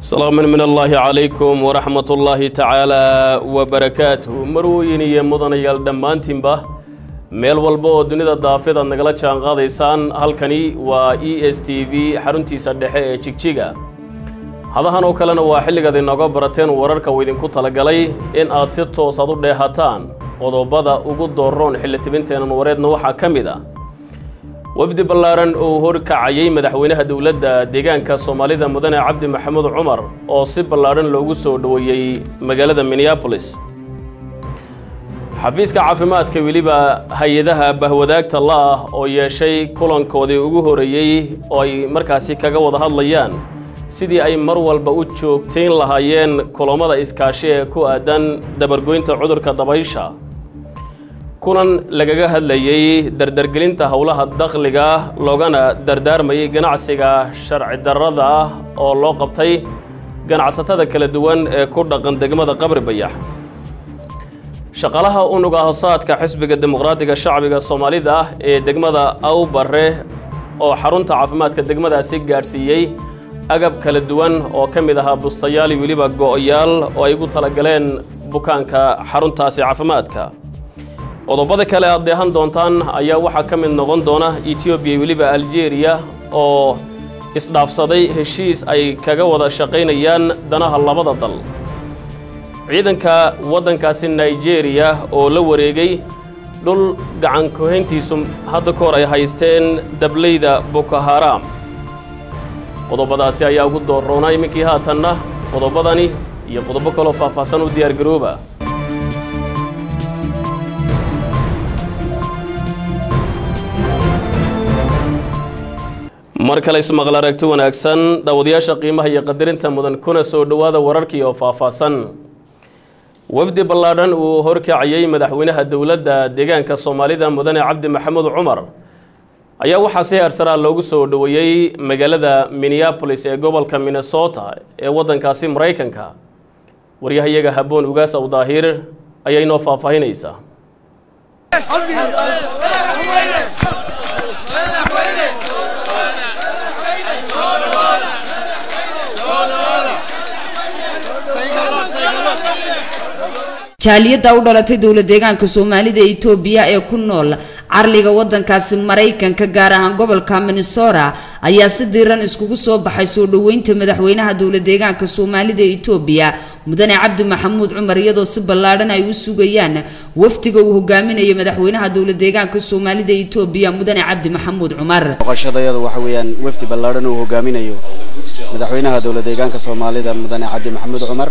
salaaman min allaahi calaykum waraxmat ullaahi tacaalaa wabarakaatuh marwooyin iyo mudanayaal dhammaantiinba meel walba oo dunida daafid aad nagala jaan qaadaysaan halkani waa e s t v xaruntiisa dhexe ee jigjiga hadahan oo kalena waa xilligaad inooga barateen wararka uu idinku talagalay in aad si toosaad u dheehataan qodobada ugu dooroon xilli tibinteenan wareedna waxaa ka mid a wafdi ballaaran oo horkacayay madaxweynaha dowladda deegaanka soomaalida mudane cabdi maxamuud cumar oo si ballaadhan loogu soo dhoweeyey magaalada minneabolis xafiiska caafimaadka weliba hay-adaha bahwadaagta la-ah oo yeeshay kulankoodii ugu horeeyey oo ay markaasi kaga wada hadlayaan sidii ay mar walba u joogtayn lahaayeen kulammada iskaashi ee ku aadan dabargoynta cudurka dabaysha kulan lagaga hadlayey dardargelinta howlaha dakhliga loogana dardaarmayay ganacsiga sharci darrada ah oo loo qabtay ganacsatada kala duwan ee ku dhaqan degmada qabri bayax shaqalaha unuga hosaadka xisbiga dimuqraadiga shacbiga soomaalida ah ee degmada awbare oo xarunta caafimaadka degmadaasi gaadhsiiyey agab kala duwan oo ka mid ahaa bustayaal weliba go-yaal oo ay ugu talagaleen bukaanka xaruntaasi caafimaadka qodobada kale aad deehan doontaan ayaa waxaa ka mid noqon doona etoobiya weliba aljeeriya oo isdhaafsaday heshiis ay kaga wada shaqaynayaan danaha labada dal ciidanka waddankaasi nigeriya oo la wareegay dhul gacan kuhayntiisu hadda ka hor ay haysteen dableyda boko haram qodobadaasi ayaa ugu dooroonaa iminkii haatanna qodobadani iyo qodobo kaloo faahfaahsan u diyaargarooba mar kale ismaqal aragti wanaagsan daawadayaasha qiimaha iyo qadarinta mudan kuna soo dhowaada wararkii oo faahfaahsan wafdi ballaadhan uu horkacayey madaxweynaha dowladda deegaanka soomaalida mudane cabdi maxamuud cumar ayaa waxaa si heersaraa loogu soo dhoweeyey magaalada minneabolis ee gobolka minnesota ee waddankaasi maraykanka waryahayaga haboon ugaas aw daahir ayaa inoo faahfaahinaysa jaaliyadda u dhalatay dowla deegaanka soomaalida etoobiya ee ku nool carliga wadankaasi maraykanka gaar ahaan gobolka minnesota ayaa si diiran iskugu soo baxay soo dhoweynta madaxweynaha dowla deegaanka soomaalida etoobiya mudane cabdi maxamuud cumar iyadoo si ballaadhan ay u sugayaan wafdiga uu hogaaminayo madaxweynaha dowla deegaanka soomaalida etoobiya mudane cabdi maxamuud cumar boqoshadayadu waxa weeyaan wafdi ballaadhan uu hogaaminayo madaxweynaha dowla deegaanka soomaalida mudane cabdi maxamuud cumar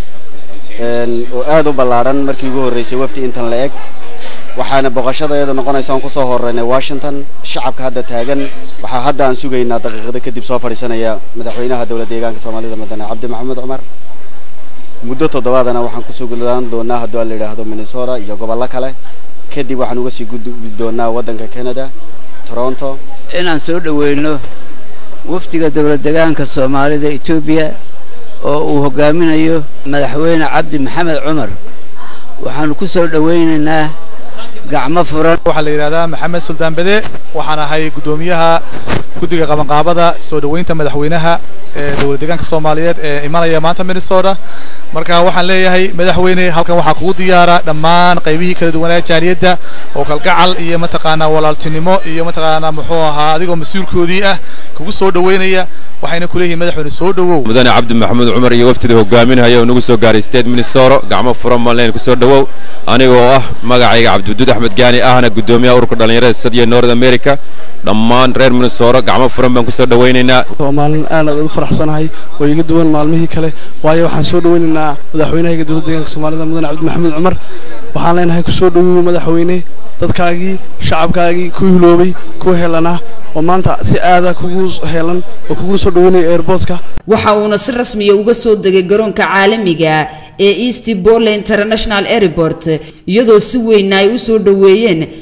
oo aada u ballaadhan markii ugu horreysay wafdi intan la eg waxaana boqoshadayadu noqonaysa aan kusoo horeynay washington shacabka hadda taagan waxaa hadda aan sugaynaa daqiiqada kadib soo fadhiisanaya madaxweynaha dowla deegaanka soomaalida mudane cabdi maxamuud cumar muddo toddobaadana waxaan ku sugnaan doonaa hadduu aan la yidhaahdo minnesota iyo gobollo kale kadib waxaan uga sii gudbi doonaa waddanka canada toronto inaan soo dhoweyno wafdiga dowla deegaanka soomaalida etoobiya oo uu hogaaminayo madaxweyne cabdi maxamed cumar waxaanu ku soo dhowaynaynaa gacmo furan waxaa la yidhahdaa maxamed suldaan bede waxaan ahay guddoomiyaha guddiga qabanqaabada soo dhoweynta madaxweynaha ee dowla deegaanka soomaaliyeed ee imanaya maanta minnesota marka waxaan leeyahay madaxweyne halkan waxaa kugu diyaara dhammaan qaybihii kala duwanaa jaaliyadda oo kalgacal iyo mataqaanaa walaaltinimo iyo mataqaanaa muxuu ahaa adigoo mas-uulkoodii ah kugu soo dhoweynaya waxayna ku leeyihiin madaxweyne soo dhowow mudane cabdi maxamuud cumar iyo waftida hogaaminaya oo nagu soo gaaray state minnesota gacmo furan maleen kusoo dhowow anigoo ah magacayga cabdiwaduud axmed gaani ahna guddoomiyaha ururka dhallinyarada sadiya north america dhammaan reer minnesota gacmo furan baan kusoo dhowaynaynaa waa maalin aad aad ugu faraxsanahay oo iga duwan maalmihii kale waayo waxaan soo dhowaynaynaa madaxweynahaga dowladda deegaanka soomaalida mudane cabdi maxamuud cumar waxaan leenahay kusoo dhowow madaxweyne dadkaagii shacabkaagii ku hiloobay ku helanaa oo maanta si aada kugu heelan oo kugu soo dhaweynaya airportka waxa uuna si rasmiya uga soo degay garoonka caalamiga ee east bolle international airport iyadoo si weynna ay u soo dhoweeyeen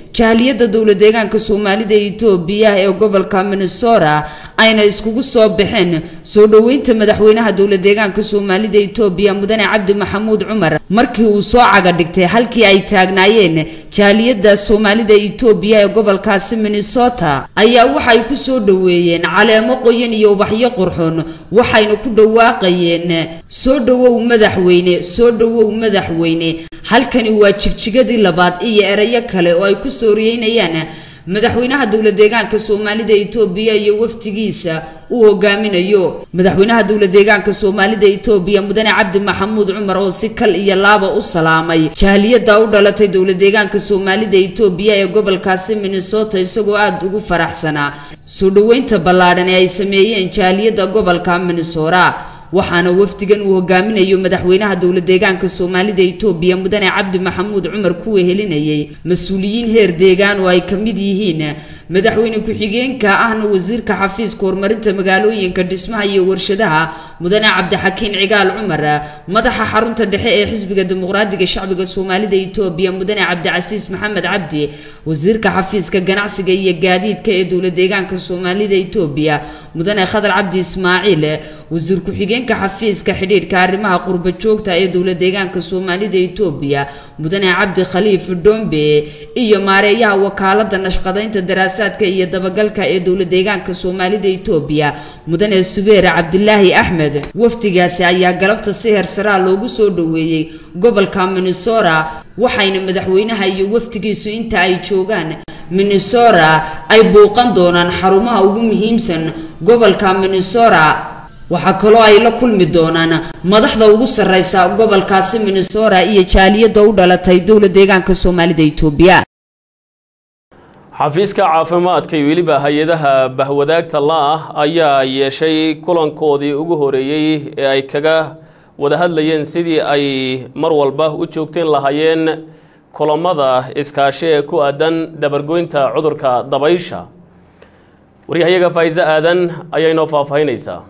jaaliyadda dowla deegaanka soomaalida etoobiya ee gobolka minnesota ayna iskugu soo baxeen soo dhoweynta madaxweynaha dowla deegaanka soomaalida etoobiya mudane cabdi maxamuud cumar markii uu soo caga dhigtay halkii ay taagnaayeen jaaliyadda soomaalida etoobiya ee gobolkaasi minnesota ayaa waxay ku soo dhoweeyeen caleemo qoyan iyo ubaxyo qurxoon waxayna ku dhawaaqayeen soo dhowow madaxweyne soo dhowow madaxweyne halkani waa jigjigadii labaad iyo erayo kale oo ay ku sooriyeynayaan madaxweynaha dowla deegaanka soomaalida etoobiya iyo wafdigiisa uu hogaaminayo madaxweynaha dowla deegaanka soomaalida etoobiya mudane cabdi maxamuud cumar oo si kal iyo laaba u salaamay jaaliyadda u dhalatay dowla deegaanka soomaalida etoobiya ee gobolkaasi minnesota isagoo aada ugu faraxsanaa soo dhoweynta ballaadhan ee ay sameeyeen jaaliyadda gobolka minnesota waxaana wafdigan uu hogaaminayo madaxweynaha dowla deegaanka soomaalida etoobiya mudane cabdi maxamuud cumar ku wehelinayay mas-uuliyiin heer deegaan oo ay ka mid yihiin madaxweyne ku-xigeenka ahna wasiirka xafiiska horumarinta magaalooyinka dhismaha iyo warshadaha mudane cabdixakiin cigaal cumar madaxa xarunta dhexe ee xisbiga dimuqraadiga shacbiga soomaalida etoobiya mudane cabdicasiis maxamed cabdi wasiirka xafiiska ganacsiga iyo gaadiidka ee dowla deegaanka soomaalida etoobiya mudane khadar cabdi ismaaciil wasiir ku-xigeenka xafiiska xidhiidhka arrimaha qurba joogta ee dowla deegaanka soomaalida etoobiya mudane cabdi khaliif dhombe iyo maareeyaha wakaalada nashqadaynta daraasaadka iyo dabagalka ee dowla deegaanka soomaalida etoobiya mudane subeer cabdilaahi axmed wafdigaasi ayaa galabta si heersaraa loogu soo dhoweeyey gobolka minnesota waxayna madaxweynaha iyo wafdigiisu inta ay joogaan minnesota ay buuqan doonaan xarumaha ugu muhiimsan gobolka minnesota waxaa kaloo ay la kulmi doonaan madaxda ugu sarreysa gobolkaasi minnesota iyo jaaliyadda u dhalatay dowla deegaanka soomaalida etoobiya xafiiska caafimaadka iyo weliba hay-adaha bahwadaagta la-ah ayaa yeeshay kulankoodii ugu horeeyey ee ay kaga wada hadlayeen sidii ay mar walba u joogteen lahaayeen kulamada iskaashi ee ku aadan dabargoynta cudurka dabaysha waryahayaga faa'iise aadan ayaa inoo faahfaahinaysaa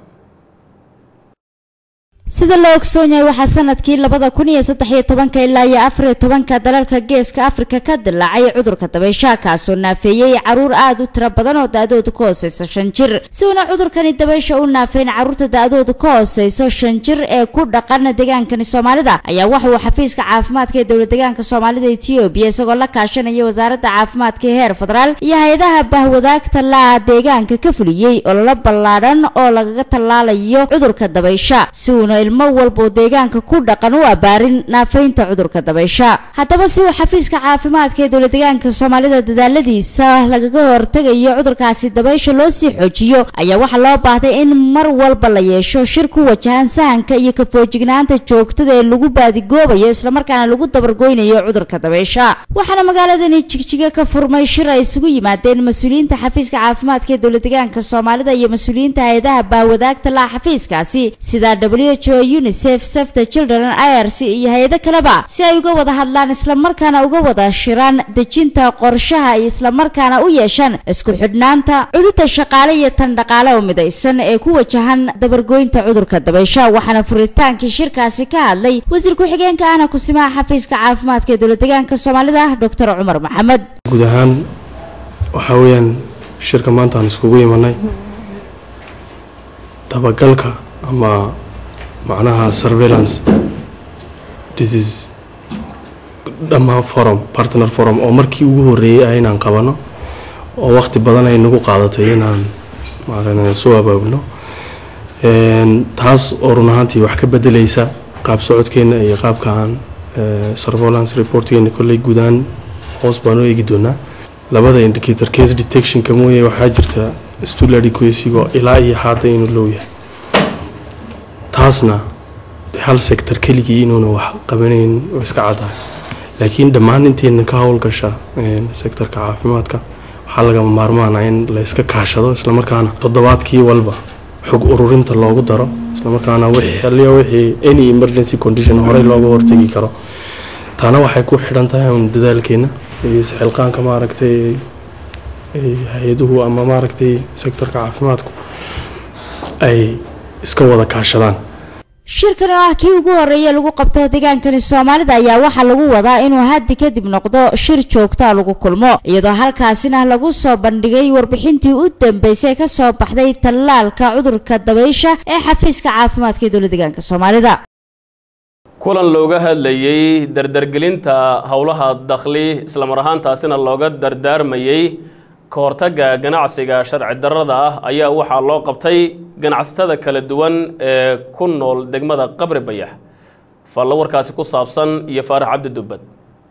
sida la ogsoon yahay waxaa sanadkii labada kun iyo saddex iyo tobanka ilaa iyo afar iyo tobanka dalalka geeska afrika ka dilaacay cudurka dabaysha kaasoo naafeeyey caruur aada u tiro badan oo da-dooda ka hooseyso shan jir si uuna cudurkani dabaysha u naafeyn caruurta da-dooda ka hooseyso shan jir ee ku dhaqan deegaankani soomaalida ayaa waxa uu xafiiska caafimaadka ee dowla deegaanka soomaalida etoobiya isagoo la kaashanaya wasaaradda caafimaadka ee heer federaal iyo hay-adaha bahwadaagta la deegaanka ka fuliyey ololo ballaadhan oo lagaga tallaalayo cudurka dabaysha si uuna ilmo walboo deegaanka ku dhaqan u abaarin naafeynta cudurka dabaysha haddaba si uu xafiiska caafimaadka ee dowla deegaanka soomaalida dadaaladiisa lagaga hortegayo cudurkaasi dabaysha loo sii xoojiyo ayaa waxaa loo baahday in mar walba la yeesho shir ku wajahan sahanka iyo kafoojignaanta joogtada ee lagu baadigoobayo islamarkaana lagu dabargoynayo cudurka dabaysha waxaana magaaladani jigjiga ka furmay shir ay isugu yimaadeen mas-uuliyiinta xafiiska caafimaadka ee dowla deegaanka soomaalida iyo mas-uuliyiinta hay-adaha baawadaagta laha xafiiskaasi sida w h o unicef save the children i r c iyo hay-ado kaleba si ay uga wada hadlaan islamarkaana uga wada shiraan dejinta qorshaha iyo islamarkaana u yeeshaan isku xidhnaanta cudurta shaqaale iyo tan dhaqaale oo midaysan ee ku wajahan dabargoynta cudurka dabaysha waxaana furitaankii shirkaasi ka hadlay wasiir ku-xigeenka ahna kusimaha xafiiska caafimaadka ee dowla deegaanka soomaalida doctor cumar maxamed guud ahaan waxaa weeyaan shirka maanta aan iskugu imanay dabagalka ama macnaha surveillance disease dhammaan forum partner forum oo markii ugu horeeyay ah inaan qabano oo waqti badan ay nagu qaadatay inaan maarana soo abaabno taas oo run ahaantii wax ka bedelaysa qaab socodkeena iyo qaabka aan surveillance reportgeena kolley guudaan hoos baan u eegi doonaa labada indicator case detectionka mooye waxaa jirta stool adequacygo ilaa iyo haata inuu low yahay taasna hal sector keligii inuuna wax qabanayn oo iska cadahay laakiin dhammaan inteena ka howlgasha sectorka caafimaadka waxaa lagama maarmaana in la iska kaashado islamarkaana toddobaadkii walba xog ururinta loogu daro islamarkaana wxaliya wixii any emergency condition horey looga hortegi karo taana waxay ku xidhan tahay un dadaalkeena iyo isxilqaanka maaragtay hay-aduhu ama maaragtay sectorka caafimaadku ay iska wada kaashadaan shirkan oo ah kii ugu horeeya lagu qabto deegaankani soomaalida ayaa waxaa lagu wadaa inuu haddi kadib noqdo shir joogta lagu kulmo iyadoo halkaasina lagu soo bandhigay warbixintii u dambeysay ka soo baxday tallaalka cudurka dabaysha ee xafiiska caafimaadka ee dowlad deegaanka soomaalida kulan looga hadlayey dardargelinta howlaha dakhli islamar ahaantaasina looga dardaarmayey ka hortagga ganacsiga sharci darrada ah ayaa waxaa loo qabtay ganacsatada kala duwan ee ku nool degmada qabri bayax falla warkaasi ku saabsan iyo faarax cabdi dubbad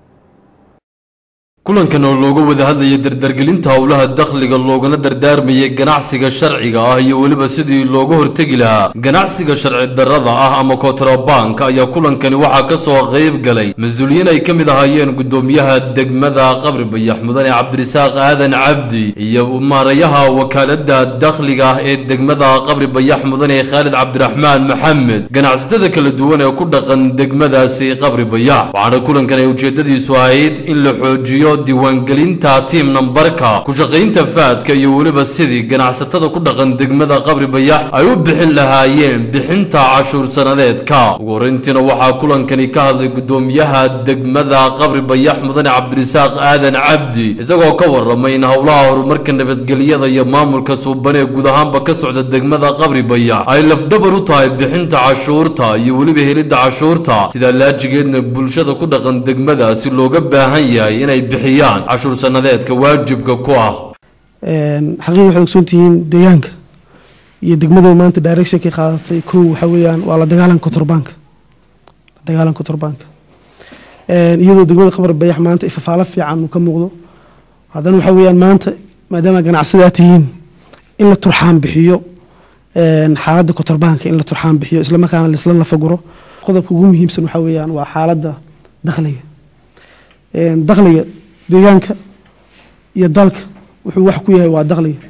kulankan oo looga wada hadlayay dardargelinta howlaha dakhliga loogana dardaarmayay ganacsiga sharciga ah iyo weliba sidii looga hortegi lahaa ganacsiga sharci darrada ah ama kontrabank ayaa kulankani waxaa ka soo qayb galay mas-uuliyiin ay ka mid ahaayeen guddoomiyaha degmada qabri bayax mudane cabdirisaaq aadan cabdi iyo maarayaha wakaalada dakhliga ah ee degmada qabri bayax mudane khaalid cabdiraxmaan maxamed ganacsatada kala duwan ee ku dhaqan degmadaasi qabri bayax waxaana kulankan ay ujeedadiisu ahayd in la xoojiyo diiwaangelinta tiim nambarka ku shaqaynta faadka iyo weliba sidii ganacsatada ku dhaqan degmada qabri bayax ay u bixin lahaayeen bixinta cashuur sanadeedka ugu horreyntiina waxaa kulankani ka hadlay guddoomiyaha degmada qabri bayax mudane cabdirisaaq aadan cabdi isagoo ka warramay in howlaha horumarka nabadgelyada iyo maamulka suuban ee guud ahaanba ka socda degmada qabri bayax ay lafdhabar u tahay bixinta cashuurta iyo weliba helidda cashuurta sidaa laajigeedna bulshada ku dhaqan degmadaasi looga baahan yahay inay bixiyaan cashuur sanadeedka waajibka ku ah xaqiiqi waxaad ogsoontihiin deegaanka iyo degmada maanta directionkay qaadatay kow waxa weeyaan waa la dagaalanka kotorbaanka la dagaalanka kotorbaanka iyadoo degmada qabar bayax maanta ifafaalo fiican uu ka muuqdo haddana waxa weeyaan maanta maadaama ganacsada aad tihiin in la turxaan bixiyo xaaladda kotorbaanka in la turxaan bixiyo islamarkaana laisla lafaguro qodobka ugu muhiimsan waxa weeyaan waa xaaladda dakhliga dakhliga deegaanka iyo dalka wuxuu wax ku yahay waa dakhliga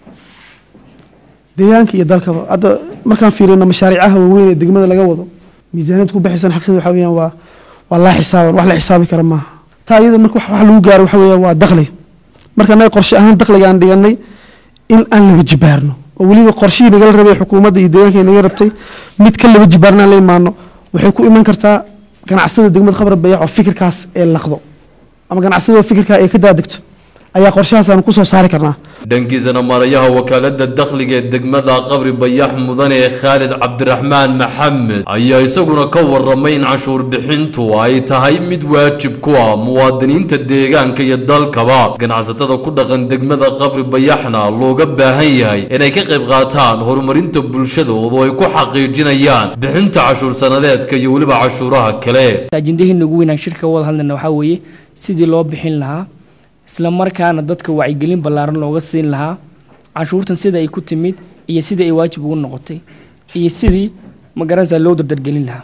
deegaanka iyo dalkaba hadda markaan fiirino mashaariicaha waaweyn ee degmada laga wado miisaaniyad ku baxaysan xaqiiqda waxa weeyaan waa waa laa xisaaban wax la xisaabi kara maaha taa iyada marka wax lagu gaaro waxa weeyaan waa dakhli marka anaga qorshe ahaan dakhliga aan dhiganay in aan laba jibaarno oo weliba qorshihii nagala rabay xukuumadda iyo deegaanka naga rabtay mid ka laba jibaarna aan la imaano waxay ku iman kartaa ganacsada degmada khabar bayax oo fikirkaas ee laqdo ama ganacsada fikirkaa ee ka daadegto ayaa qorshahaasaan kusoo saari karnaa dhankiisana maarayaha wakaalada dakhliga ee degmada qabri bayax mudane khaalid cabdiraxmaan maxamed ayaa isaguna ka warramay in cashuur bixintu ay tahay mid waajib ku ah muwaadiniinta deegaanka iyo dalkaba ganacsatada ku dhaqan degmada qabri bayaxna looga baahan yahay inay ka qayb qaataan horumarinta bulshadoodu ay ku xaqiijinayaan bixinta cashuur sanadeedka iyo weliba cashuuraha kale ajendaheena ugu weynaan shirka wada hadlayna waxaa weeye sidii loo bixin lahaa isla markaana dadka wacyigelin ballaaran looga siin lahaa canshuurtan sida ay ku timid iyo sidii ay waajib ugu noqotay iyo sidii magaranaysaa loo dardargelin lahaa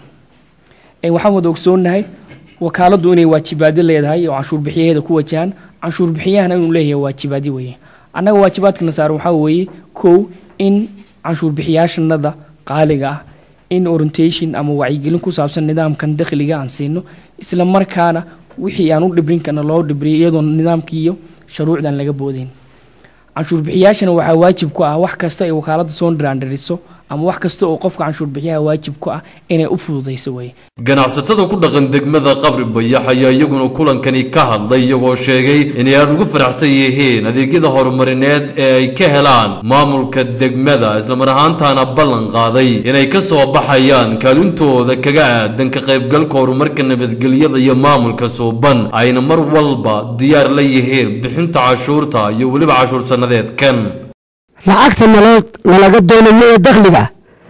waxaan wada ogsoonahay wakaaladdu inay waajibaado leedahay oo canshuur bixiyaheeda ku wajahan canshuur bixiyahana inuu leeyahay waajibaadyo weeye annaga waajibaadkana saaran waxaa weeye kow in canshuur bixiyaashanada qaaliga ah in orientation ama wacyigelin ku saabsan nidaamkan dakhliga aan siino isla markaana wixii aan u dhibrin karna loo dhibriyo iyadoo nidaamkii iyo shuruucdan laga boodayn canshuur bixiyaashana waxaa waajib ku ah wax kasta ay wakaaladda soo dhiraandhiriso ama wax kasta oo qofka canshuur bixiyaha waajib ku ah inay u fududayso weye ganacsatada ku dhaqan degmada qabri bayax ayaa iyaguna kulankani ka hadlay iyagoo sheegay inay aada ugu faraxsan yihiin adeegyada horumarineed ee ay ka helaan maamulka degmada islamar ahaantaana ballan qaaday inay ka soo baxayaan kaalintooda kaga aadan ka qaybgalka horumarka nabadgelyada iyo maamulka suuban ayna mar walba diyaar la yihiin bixinta cashuurta iyo weliba cashuur sannadeedkan lacagta naloo nalaga doonayo ee dakhliga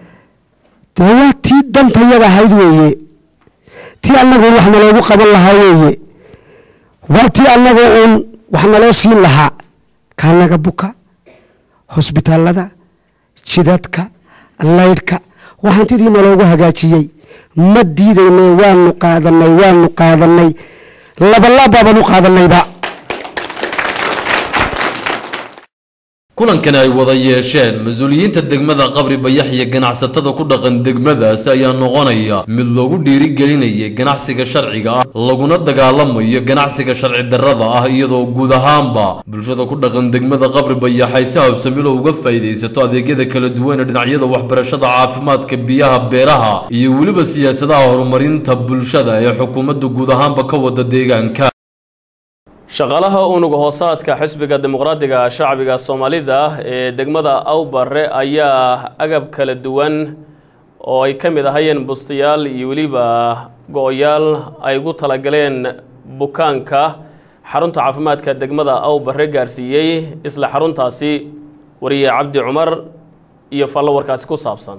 dee waa tii dantayada ahayd weeye tii annagu wax naloogu qaban lahaa weeye waa tii annagu uun wax naloo siin lahaa kaanaga buka hosbitaallada jidadka laydhka waa hantidii naloogu hagaajiyey ma diidaynay waanu qaadanay waanu qaadanay labalaabaabaan u qaadanayba kulankani ay wada yeesheen mas-uuliyiinta degmada qabri bayax iyo ganacsatada ku dhaqan degmadaasi ayaa noqonaya mid loogu dhiirigelinayay ganacsiga sharciga ah laguna dagaalamayo ganacsiga sharci darrada ah iyadoo guud ahaanba bulshada ku dhaqan degmada qabri bayax ay si habsamilo uga faa'iidaysato adeegyada kala duwan ee dhinacyada waxbarashada caafimaadka biyaha beeraha iyo weliba siyaasadaha horumarinta bulshada ee xukuumadda guud ahaanba ka wada deegaanka shaqaalaha unuga hoosaadka xisbiga dimuqraadiga shacbiga soomaalida ee degmada awbare ayaa agab kala duwan oo ay ka mid ahayeen bustayaal iyo weliba go-yaal ay ugu talagaleen bukaanka xarunta caafimaadka degmada awbare gaarsiiyey isla xaruntaasi wariye cabdi cumar iyo fallo warkaasi ku saabsan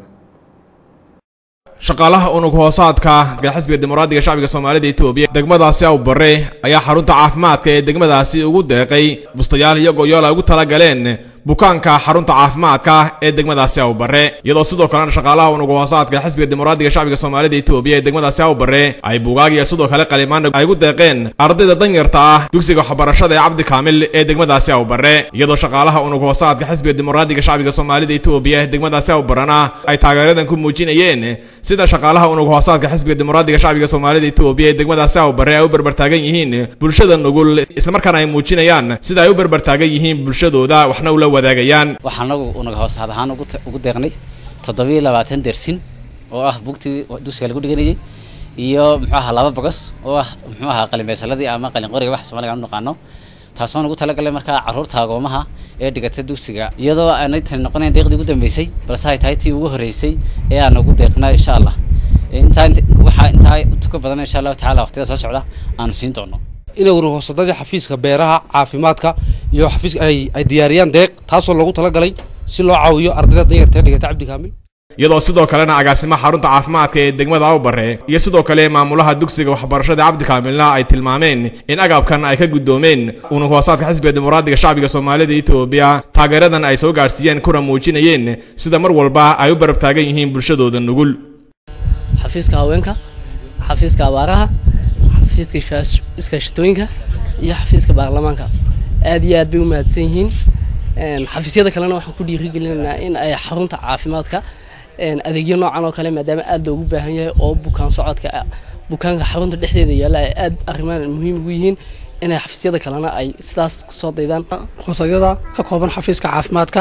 shaqaalaha unug hoosaadka xisbiga dimuqraadiga shacbiga soomaalida etoobiya degmadaasi awbare ayaa xarunta caafimaadka ee degmadaasi ugu deeqay bustayaal iyo goyool ay ugu talagaleen bukaanka xarunta caafimaadka ee degmadaasi awbare iyadoo sidoo kalena shaqaalaha unug hoosaadka xisbiga dimuqraadiga shacbiga soomaalida etoobiya ee degmadaasi awbare ay buugaag iyo sidoo kale qalimaan ay ugu deeqeen ardayda danyarta ah dugsiga waxbarashada ee cabdi kaamil ee degmadaasi awbare iyadoo shaqaalaha unug hoosaadka xisbiga dimuqraadiga shacbiga soomaalida etoobiya ee degmadaasi awbarena ay taageeradan ku muujinayeen sida shaqaalaha unug hoosaadka xisbiga dimuqraadiga shacbiga soomaalida etoobiya ee degmadaasi awbare ay u berbertaagan yihiin bulshada nugul islamarkaana ay muujinayaan sida ay u berbertaagan yihiin bulshadooda waxna ula wadaagayaan waxaan anagu unaga hoosaad ahaan ugu deeqnay toddobiyo labaatan dersin oo ah bugtii dugsiga lagu dhiganayay iyo muxuu ahaa laba bogos oo ah muxuu ahaa qalinbaysaladii ama qalin qoriga wax soomaaliga aan u naqaano taasoon ugu talagalay markaa carruurta agoomaha ee dhigata dugsiga iyadoo aanay tani noqonayn deeqdii ugu dambeysay balse ay tahay tii ugu horreysay ee aan ugu deeqnaa insha allah intaa waxaa intaa tuka badan insha allahu tacala waqtiyada soo socda aanu siin doono inay warhoosadadii xafiiska beeraha caafimaadka iyo xafiiska ay ay diyaariyaan deeq taasoo loogu talagalay si loo caawiyo ardayda danyarta ee dhigata cabdi kaamil iyadoo sidoo kalena agaasimaha xarunta caafimaadka ee degmada awbare iyo sidoo kale maamulaha dugsiga waxbarashada cabdi kaamilna ay tilmaameen in agabkan ay ka guddoomeen unug hoosaadka xisbiga dimuqraadiga shacbiga soomaalida etoobiya taageeradan ay soo gaadhsiiyeen kuna muujinayeen sida mar walba ay u barab taagan yihiin bulshadooda nugul xafiiska haweenka xafiiska abaaraha xafiiska iskaashatooyinka iyo xafiiska baarlamaanka aad iyo aad bay u mahadsan yihiin xafiisyada kalena waxaan ku dhiirigelinaynaa in ay xarunta caafimaadka adeegyo noocan oo kale maadaama aad loogu baahan yahay oo bukaan socodka bukaanka xarunta dhexdeeda yaalla ay aad arrimaan muhiim ugu yihiin inay xafiisyada kalena ay sidaas kusoo daydaan hoosadyada ka kooban xafiiska caafimaadka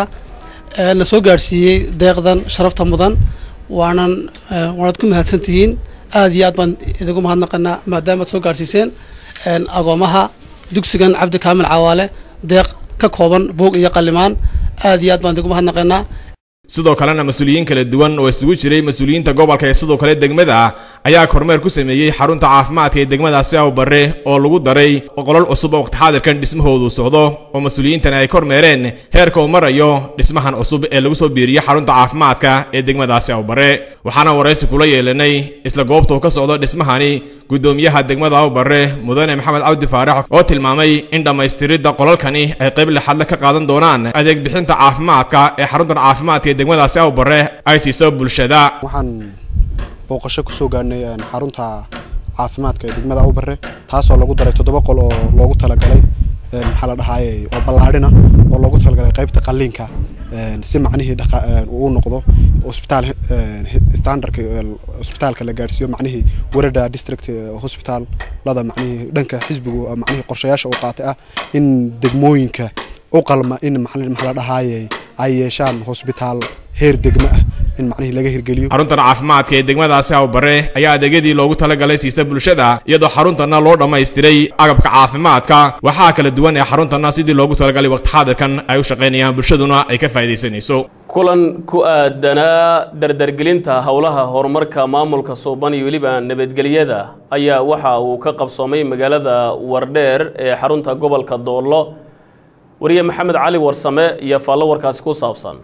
na soo gaadhsiiyey deeqdan sharafta mudan waanan waanaad ku mahadsantihiin aad iyo aad baan idigu mahadnaqanaa maadaamaad soo gaadhsiiseen agoomaha dugsigan cabdi kaamil cawaale deeq ka kooban buug iyo qalimaan aad iyo aad baan idigu mahadnaqanaa sidoo kalena mas-uuliyiin kala duwan oo isugu jiray mas-uuliyiinta gobolka ee sidoo kale degmada ayaa kormeer ku sameeyey xarunta caafimaadka ee degmadaasi awbare oo lagu daray qolol cusub oo waqti xaadirkan dhismahoodu socdo oo mas-uuliyiintani ay kormeereen heerka uu marayo dhismahan cusub ee lagu soo biiriyey xarunta caafimaadka ee degmadaasi awbare waxaana waraysi kula yeelanay isla goobta uu ka socdo dhismahani guddoomiyaha degmada awbare mudane maxamed cabdi faarax oo tilmaamay in dhammaystiridda qolalkani ay qayb lixadle ka qaadan doonaan adeeg bixinta caafimaadka ee xaruntan caafimaadka ee degmadaasi awbare ay siiso bulshada waxaan booqasho kusoo gaadhnay xarunta caafimaadka ee degmada awbare taasoo lagu daray toddoba qol oo loogu talagalay maxaa la dhahaaye oo ballaadhina oo loogu talagalay qaybta qalliinka si macnihii uu noqdo hosbitaal standardka hosbitaalka la gaadhsiiyo macnihii werada district hospital lada macnihii dhanka xisbigu macnihii qorshayaasha uu qaatay ah in degmooyinka u qalma in maxaa la dhahaaye ay yeeshaan hosbitaal heer degmo ah in macnihii laga hirgeliyo xaruntan caafimaadka ee degmadaasi awbare ayaa adeegyadii loogu talagalay siista bulshada iyadoo xaruntanna loo dhammaystiray agabka caafimaadka waxaa kala duwan ee xaruntanna sidii loogu talagalay waqti xaadirkan ay u shaqaynayaan bulshaduna ay ka faa'iidaysanayso kulan ku aadanaa dardargelinta howlaha horumarka maamulka suuban iyo weliba nabadgelyada ayaa waxa uu ka qabsoomay magaalada wardheer ee xarunta gobolka doollo wariye maxamed cali warsame iyo faallo warkaasi ku saabsan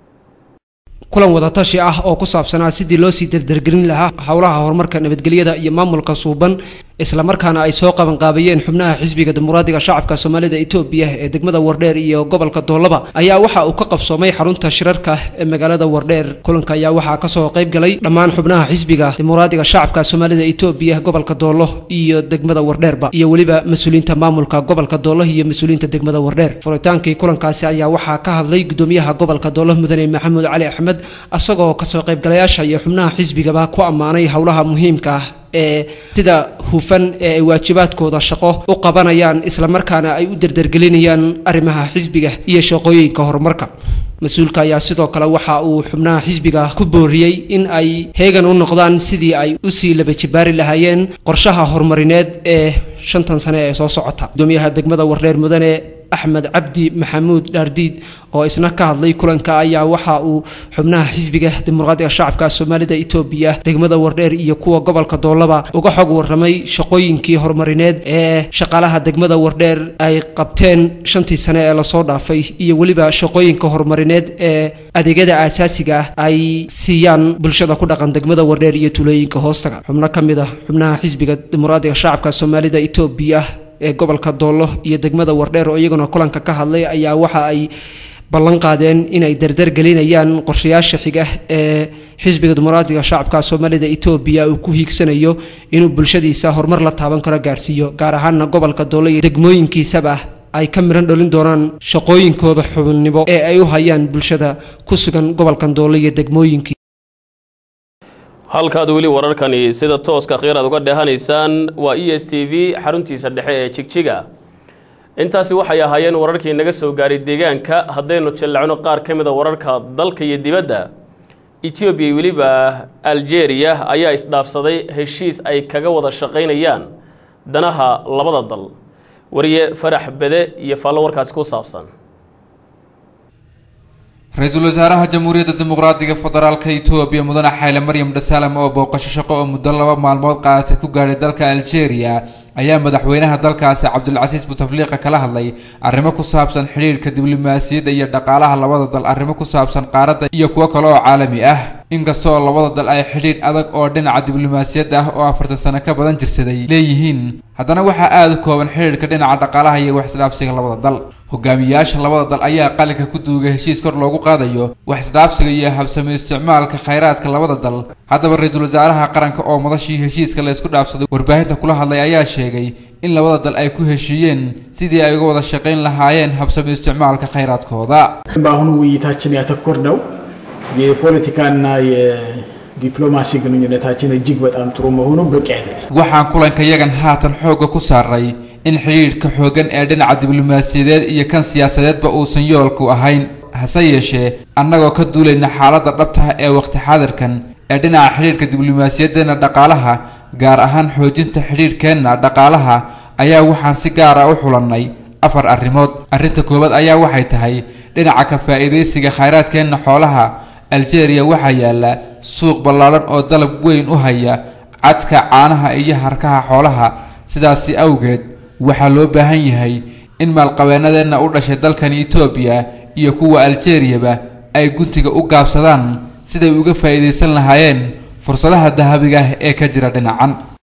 kulan wadatashi ah oo ku saabsanaa sidii loo sii dardargelin lahaa howlaha horumarka nabadgelyada iyo maamulka suuban islamarkaana ay soo qabanqaabayeen xubnaha xisbiga dimuqraadiga shacabka soomaalida etoobiya ee degmada wardheer iyo gobolka doolaba ayaa waxa uu ka qabsoomay xarunta shirarka ee magaalada wardheer kulanka ayaa waxaa kasoo qayb galay dhammaan xubnaha xisbiga dimuqraadiga shacabka soomaalida etoobiya gobolka doolo iyo degmada wardheerba iyo weliba mas-uuliyiinta maamulka gobolka doolo iyo mas-uuliyiinta degmada wardheer furitaankii kulankaasi ayaa waxaa ka hadlay gudoomiyaha gobolka doolo mudane maxamuud cali axmed asagoo kasoo qaybgalayaasha iyo xubnaha xisbigaba ku ammaanay howlaha muhiimka ah ee sida hufan ee ay waajibaadkooda shaqo u qabanayaan islamarkaana ay u derdergelinayaan arrimaha xisbiga iyo shaqooyinka horumarka mas-uulka ayaa sidoo kale waxa uu xubnaha xisbiga ku booriyey in ay heegan u noqdaan sidii ay usii laba jibaari lahaayeen qorshaha horumarineed ee shantan sane ee soo socota gudoomiyaha degmada wardheer mudane axmed cabdi maxamuud dhaardiid oo isna ka hadlay kulanka ayaa waxa uu xubnaha xisbiga dimuqraadiga shacabka soomaalida etoobiya degmada wardheer iyo kuwa gobolka doolaba uga xog waramay shaqooyinkii horumarineed ee shaqaalaha degmada wardheer ay qabteen shantii sane ee lasoo dhaafay iyo weliba shaqooyinka horumarineed ee adeegyada aasaasiga ah ay siiyaan bulshada ku dhaqan degmada wardheer iyo tulooyinka hoostaga xubno ka mid ah xubnaha xisbiga dimuqraadiga shacabka soomaalida etoobiya ee gobolka doolo iyo degmada wardheer oo iyaguna kulanka ka hadlay ayaa waxa ay ballan qaadeen inay dardar gelinayaan qorshayaasha xiga ee xisbiga dimuqraadiga shacabka soomaalida etoobiya uu ku hiigsanayo inuu bulshadiisa horumar la taaban karo gaarsiiyo gaar ahaana gobolka doolo iyo degmooyinkiisaba ay ka miran dhalin doonaan shaqooyinkooda xubinnimo ee ay u hayaan bulshada ku sugan gobolkan doolo iyo degmooyinkii halkaad weli wararkani sida tooska khiiraad uga dheehanaysaan waa e s t v xaruntiisa dhexe ee jigjiga intaasi waxay ahaayeen wararkii naga soo gaaray deegaanka haddaynu jallacno qaar ka mida wararka dalka iyo dibadda etoobiya iyo weliba aljeeriya ayaa isdhaafsaday heshiis ay kaga wada shaqaynayaan danaha labada dal wariye farax bede iyo faallo warkaasi ku saabsan ra-iisul wasaaraha jamhuuriyadda dimuqraadiga federaalka etoobiya mudane xayle maryam dhasalam oo booqasho shaqo oo muddo laba maalmood qaadatay ku gaadhay dalka aljeeriya ayaa madaxweynaha dalkaasi cabdulcasiis butafliiqa kala hadlay arrimo ku saabsan xidhiirhka diblomaasiyadda iyo dhaqaalaha labada dal arrimo ku saabsan qaaradda iyo kuwo kale oo caalami ah inkastoo labada dal ay xidhiidh adag oo dhinaca diblomaasiyadda ah oo afartan sano ka badan jirsaday leeyihiin haddana waxaa aada u kooban xidhiirhka dhinaca dhaqaalaha iyo waxisdhaafsiga labada dal hogaamiyayaasha labada dal ayaa qalinka ku duugay heshiis kor loogu qaadayo waxisdhaafsiga iyo habsami isticmaalka khayraadka labada dal haddaba ra-iisul wasaaraha qaranka oo madashii heshiiska la isku dhaafsaday warbaahinta kula hadlay ayaa sheegay in labada dal ay ku heshiiyeen sidii ay uga wada shaqayn lahaayeen habsami isticmaalka khayraadkooda በአሁኑ ውይይታችን ያተኮርነው የፖለቲካና የዲፕሎማሲ ግንኙነታችን እጅግ በጣም ጥሩ መሆኑ በቂ አይደለም። waxaan kulankayagan haatan xoogga ku saaray in xidhiidhka xooggan ee dhinaca diblomaasiyadeed iyo kan siyaasadeedba uusan yoolku ahayn hase yeeshee annagoo ka duulayna xaaladda dhabtaha ee waqti xaadirkan ee dhinaca xidhiidhka diblomaasiyaddeenna dhaqaalaha gaar ahaan xoojinta xidhiidhkeenna dhaqaalaha ayaa waxaan si gaara u xulannay afar arrimood arrinta koowaad ayaa waxay tahay dhinaca ka faa'iidaysiga khayraadkeenna xoolaha aljeeriya waxaa yaalla suuq ballaadhan oo dalab weyn u haya cadka caanaha iyo harkaha xoolaha sidaasi awgeed waxaa loo baahan yahay in maalqabeennadeenna u dhashay dalkan etoobiya iyo kuwa aljeeriyaba ay guntiga u gaabsadaan siday uga faa'iidaysan lahaayeen fursadaha dahabiga ah ee ka jira dhinacan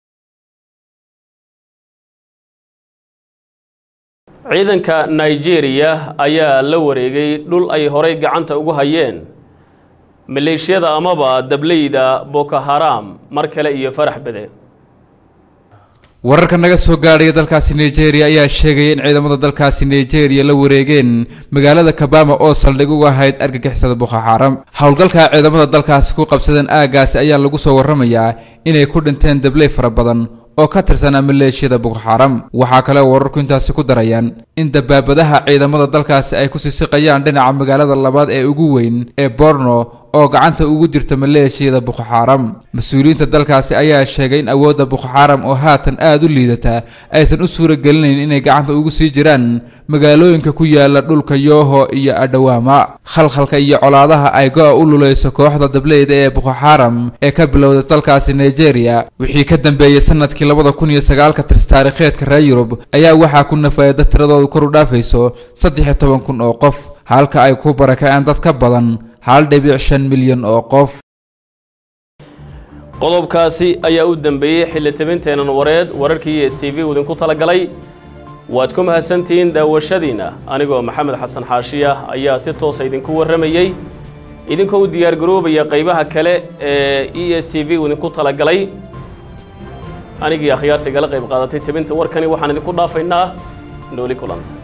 ciidanka nigeria ayaa la wareegay dhul ay horay gacanta ugu hayeen maleeshiyada amaba dableyda boko haram mar kale iyo farax bede wararka naga soo gaadhaya dalkaasi nigeria ayaa sheegaya in ciidamada dalkaasi nigeria la wareegeen magaalada kabama oo saldhig uga ahayd argagixisada boko xaram howlgalka ciidamada dalkaasi ku qabsadeen aagaasi ayaa lagu soo warramayaa inay ku dhinteen dabley fara badan oo ka tirsanaa maleeshiyada boko xaram waxaa kale oo wararku intaasi ku darayaan in dabaabadaha ciidamada dalkaasi ay ku sisiqayaan dhinaca magaalada labaad ee ugu weyn ee borno oo gacanta ugu jirta maleeshiyada boko xaram mas-uuliyiinta dalkaasi ayaa sheegay in awoodda boko xaram oo haatan aada u liidata aysan u suuragelinayn inay gacanta ugu sii jiraan magaalooyinka ku yaala dhulka yooho iyo adhawaama khalkhalka iyo colaadaha ay go-a u luleyso kooxda dableyda ee boko xaram ee ka bilowda dalkaasi nigeria wixii ka dambeeyey sanadkii labada kun iyo sagaalka tirs taariikheedka reer yurub ayaa waxaa ku nafayada tiradoodu kor u dhaafayso saddex iyo toban kun oo qof halka ay ku barakaceen dad ka badan hal dhibic shan milyan oo qof qodobkaasi ayaa u dambeeyey xilli tabinteenan wareed wararkii s t v idinku talagalay waad ku mahadsantihiin daawashadiinna anigoo maxamed xasan xaashiya ayaa si toosa idinku warramayey idinkoo u diyaargaroobaya qaybaha kale ee e s t v idinku talagalay anigii akhyaarta igala qayb qaadatay tabinta warkani waxaan idinku dhaafaynaa nooli kulanta